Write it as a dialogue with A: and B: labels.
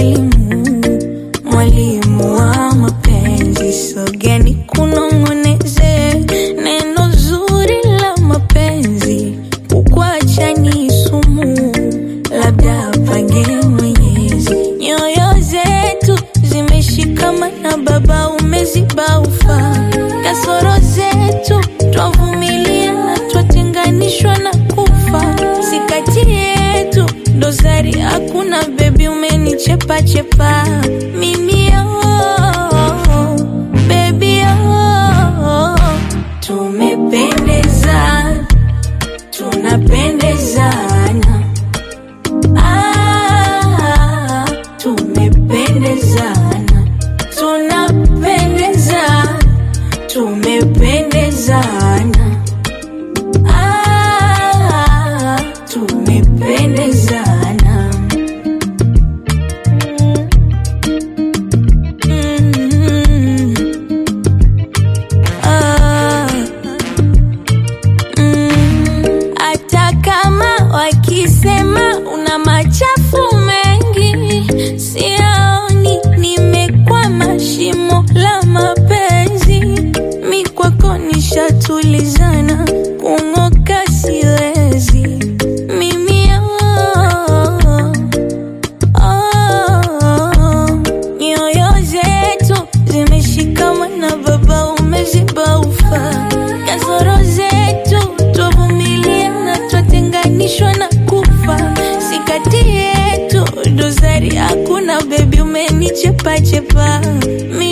A: mwalimu, mwalimu wa mapenzi. Sogeni kunong'oneze neno zuri la mapenzi, kukwacha ni sumu, labda pange Mwenyezi. Nyoyo zetu zimeshikamana, Baba umeziba ufa, kasoro zetu twavumilia na twatenganishwa na kufa, si kati yetu dosari hakuna, bebi umenichepa chepa mimi oh, baby oh, tumependezana tunapendezana ah, tumependezana tunapendezana tumependezana ah, tumependezana Mm. Ah. Mm, hata kama wakisema una machafu mengi, siaoni nimekwama shimo la mapenzi. Mi kwako nishatulizana, kung'oka siwezi mimi oh, oh, nyoyo zetu zimeshikamana, Baba umeziba ufa, kasoro zetu twavumilia na twatenganishwa na kufa, si kati yetu dosari hakuna, bebi umenichepa chepa mi